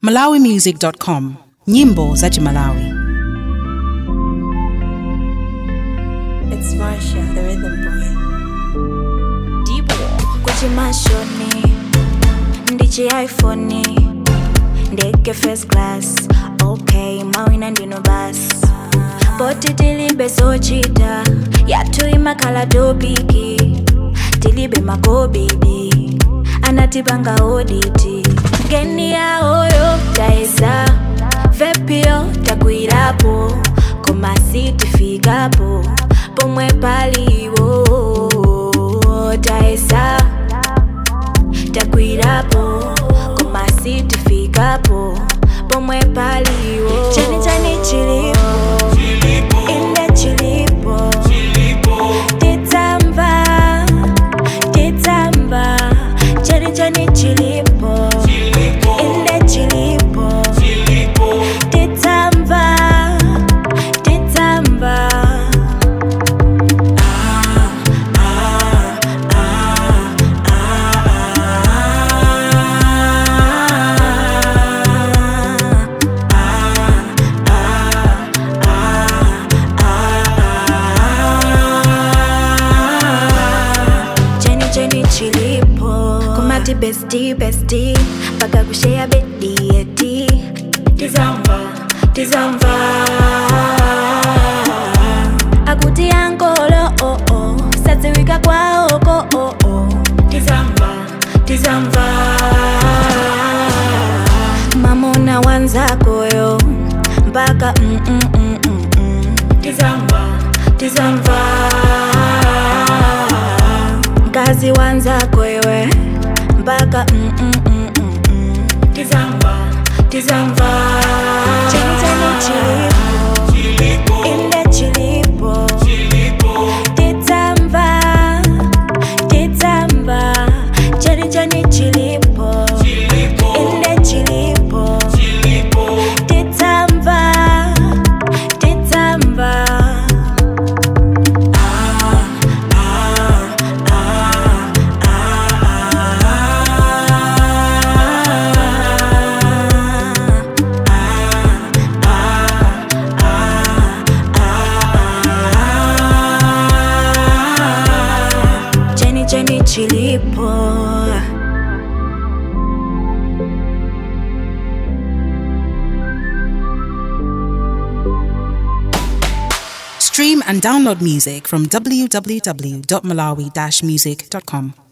malawimusic.com nyimbo za chimalawi It's Marsha, the rhythm boy. kuchimashoni ndichi iphone ndege first class ok mawina ndino basi poti tilibe sochita yathu imakhala topiki tilibe makobidi anatipanga oditi ngeni yaoyo taesa vepio takwirapo komasi tifikapo pomwe paliwo taesa takwirapo komasi tifikapo pomwe paliwo chani chani chilipo inde chilipo titsamba titsamba chani chani chilipo inde chilipo titsamba titsamba cheni cheni chilipo kumati besti besti mpaka kushea bedi eti tizamva tizamva akuti angolo oh oh sadziwika kwaoko oh oh tizamva tizamva mamona wanzakoyo mpaka mm, mm, mm, mm, mm. tizamva tizamva mkazi wanzako iwe mpaka mm, mm, mm, mm, mm. tizamva tizamva cheni cheni chilipo inde chilipo tizamva tizamva cheni cheni chilipo inde chilipo tizamva tizamva cheni cheni chilipo stream and download music from www.malawi-music.com